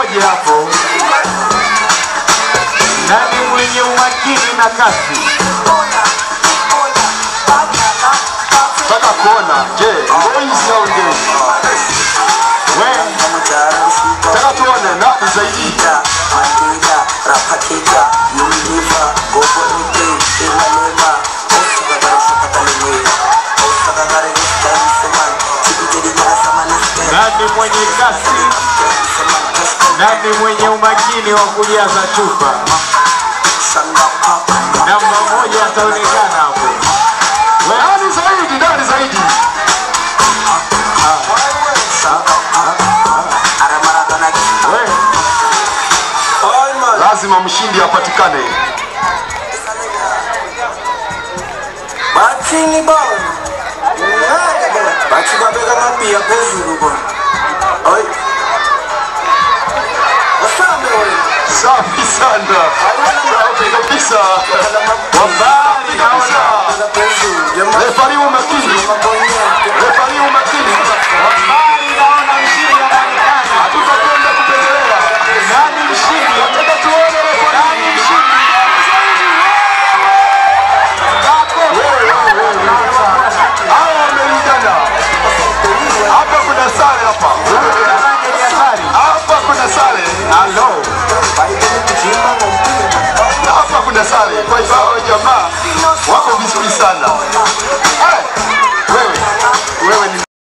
mmoja hapo. Nani mwenye umakini na kasi? Nataka kuona, je, boys au ndio? We, Nataka tuone nani zaidi. nani mwenye kasi? Nani mwenye umakini wa kujaza chupa? Namba moja ataonekana hapo. We, Nani zaidi? Nani zaidi? we, Lazima mshindi apatikane. Batini bwana. Bati babeka mapia phezulu bwana. Hayi. Wasambe wewe. Safi sana. Safi kabisa. kwa mbali naona Phezulu. Jamaa Refari umakini. mabonyeke. Refari umakini.